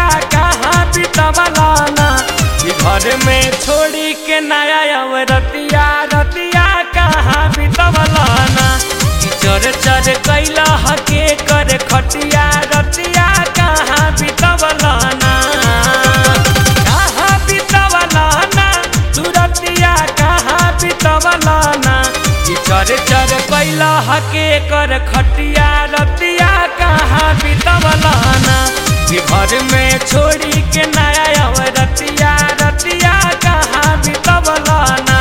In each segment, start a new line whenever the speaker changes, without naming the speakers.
कहाँ बितवलाना कि घर में छोड़ी के नया अब रतिया रतिया कहाँ बितवलाना कि चर चर कैला हके कर खटिया रतिया कहाँ बितवलाना कहाँ बितवलाना तू रतिया कहाँ बितवलाना कि चर चर कैला हके कर खटिया रतिया कहाँ बितवलाना कि घर में छोड़ी के नया अब रतिया रतिया कहाँ बितवलाना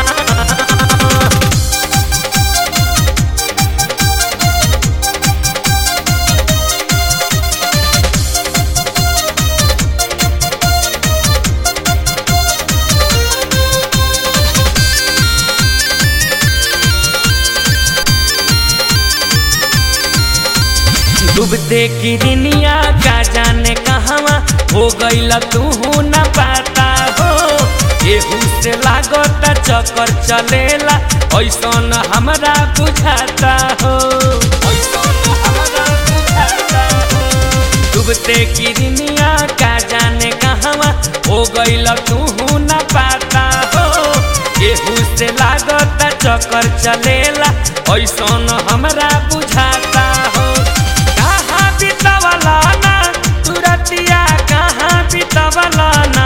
डूबते किरनिया का जाने कहवा हो गईल तू न पाता हो एहू से लागत चक्कर चलेला ऐसन हमरा बुझाता हो ऐसन हमरा बुझाता हो डूबते किरनिया का जाने कहवा हो गईल तू न पाता हो एहू से लागत चक्कर चलेला ऐसन हमरा बुझाता हो कहाँ बितवलाना तू रतिया कहाँ बितवलाना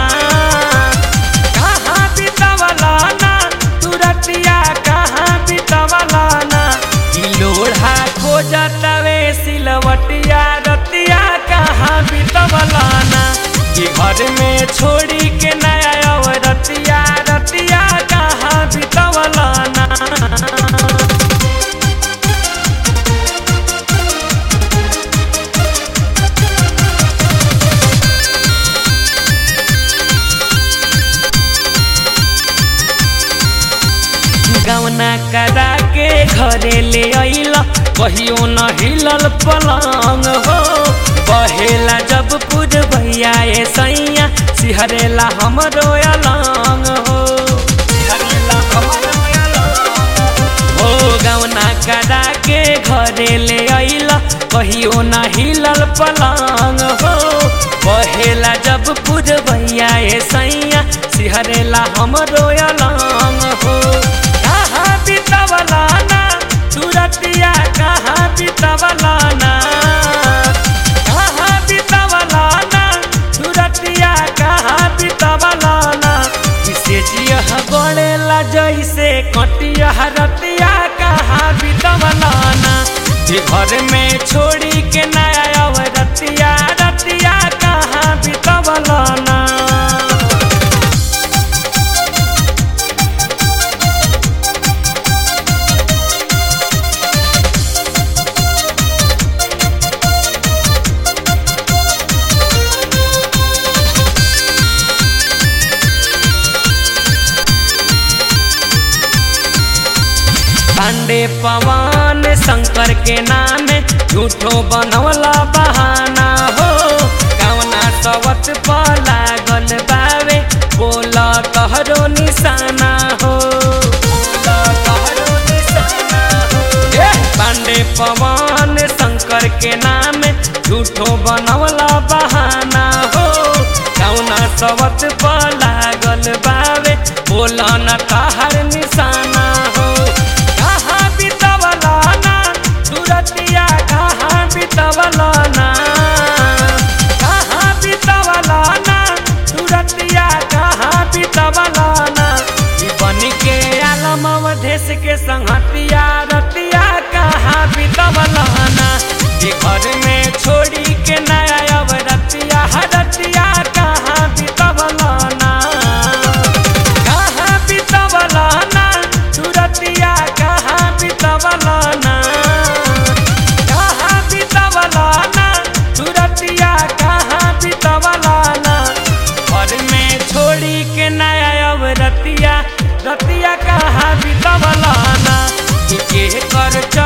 कहाँ बितवलाना तू रतिया कहाँ बितवलाना ई लोढ़ा खोजतवे सिलवटिया रतिया कहाँ बितवलाना कि घर में छोड़ी के नया अब रतिया रतिया कहाँ बितवलाना गौना करा के घरे ले अइल कहियो न हिलल पलंग हो बहेला जब पुर भैया ए सैया सिहरेला हमरो अलंग हो सिहरेला हमरो अलंग हो गौना करा के घरे ले अइल कहियो न हिलल पलंग हो बहेला जब पुर भैया ए सैया सिहरेला हमरो अलंग हो कहाँ बितवलाना तू रतिया कहाँ बितवलाना कहाँ बितवलाना तू रतिया कहाँ बितवलाना किसे जिया गड़ेला जैसे कटिया रतिया कहाँ बितवलाना जे घर में छोड़ी के नया अब रतिया रतिया कहाँ बितवलाना पांडे पवन शंकर के नाम झूठो बनवला बहाना हो कवना सवत पर लागल बावे बोला तहरो निशाना हो बोला तहरो निशाना हो। ए, पांडे पवन शंकर के नाम झूठो बनवला बहाना हो कवना सवत पर लागल बावे बोला न तहर निशाना हो कहाँ बितवलाना सुरतिया कहाँ बितवलाना कहाँ बितवलाना सुरतिया कहाँ बितवलाना ई बन के आलम अवधेश के संगतिया रतिया कहाँ बितवलाना ई घर में छोड़ी के नया अब रतिया रतिया कहाँ बितवलाना कहाँ बितवलाना तू रतिया कहाँ बितवलाना कहाँ बितवलाना तू रतिया कहाँ बितवलाना घर में छोड़ी के नया अब रतिया रतिया कहाँ बितवलाना के कर